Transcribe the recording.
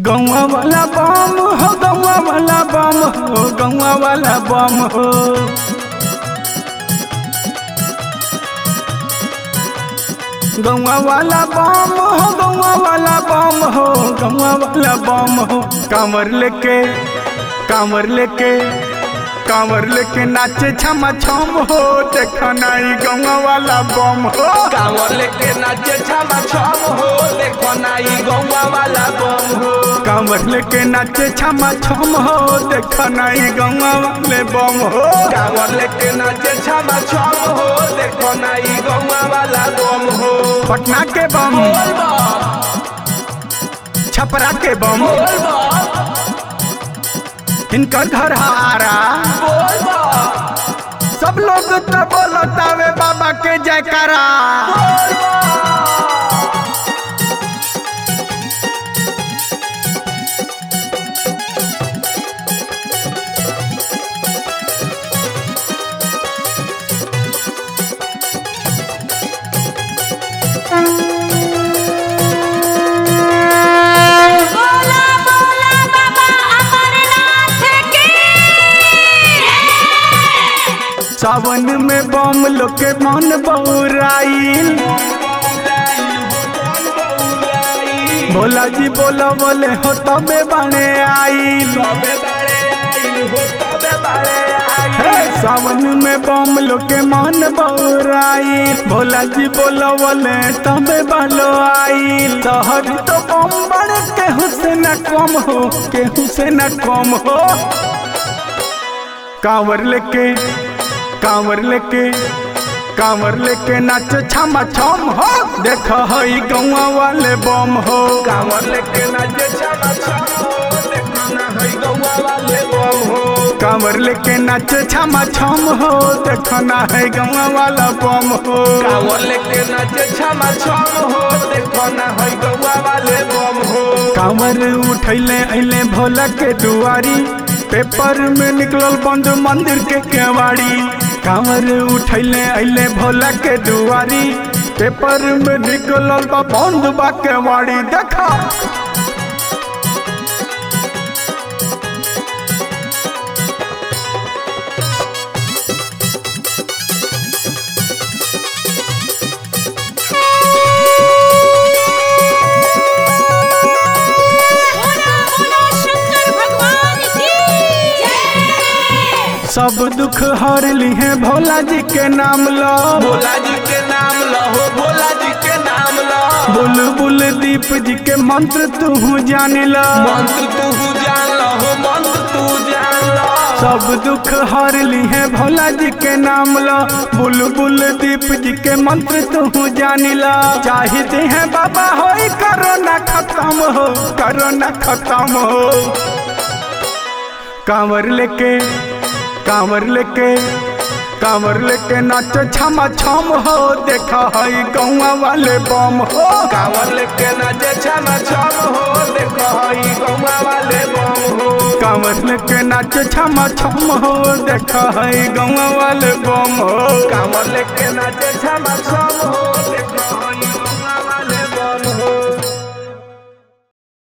गौवा वाला बम हो गौवा वाला बम हो गौवा वाला बम हो गौवा वाला बम हो गौवा वाला बम हो गौवा वाला बम हो कांवर लेके कांवर लेके कांवर लेके नाचे छमा छम हो देखा नाई गौवा वाला बम हो कांवर लेके नाचे छमा छम हो देखो नाई गौवा वाला बम हो कांवर लेके नाचे छमा छम हो देखा नाई गौवा वाले बम हो कांवर लेके नाचे छमा छम हो देखो नाई गौवा वाला बम हो पटना के बम बोल बम छपरा के बम बोल बम इनकर घर हारा बोल बम सब लोग तो बोलतावे बाबा के जयकारा बोल बम बोला बोला बाबा अमरनाथ की सावन में बम लोग के मन बउराइल भोला जी बोला बोले हो तबे बने आइल तबे बारे आइल हो तबे बारे हे, आइल सावन में बम लोग के मन बउराइल भोला जी बोला बोले तबे बालो आइल शहर तो बम बड़े केहू से न कम हो केहू से न कम हो कांवर लेके कांवर लेके कांवर लेके नाच छमा छम हो देख हई गौवा वाले बम हो कांवर लेके नाचे छमा छम हो देखो ना है गौवा वाले बम हो कांवर लेके नाच छमा छम हो देख ना है गौवा वाला बम हो कांवर लेके नाचे छमा छम हो देखो ना है गौवा वाले बम हो कांवर उठैले अइले भोला के दुआरी पेपर में निकलल बंद मंदिर के केवाड़ी कांवर उठैले अइले भोला के दुआरी पेपर में निकलल बा बंद बा केवाड़ी देखा बोला बोला शंकर भगवान की जय सब दुख हर लिहे भोला जी के नाम लो भोला जी के नाम लहो भोला जी के नाम लहो बुलबुल दीप जी के मंत्र तू जान लो मंत्र तू जान लहो मंत्र तू जान लहो सब दुख हर लिहे भोला जी के नाम लो बुलबुल दीप जी के मंत्र तू जान लो चाहते हैं बाबा हो करोना खत्म हो करोना खत्म हो कांवर लेके कांवर लेके कांवर लेके नाच छमा छम हो देखा हई गौवा वाले बम हो कांवर लेके नाचे छमा छम हो देखो हई गौवा वाले बम हो कांवर लेके नाच छमा छम हो देखा हई गौवा वाले बम हो कांवर लेके नाचे छमा छम हो देखो हई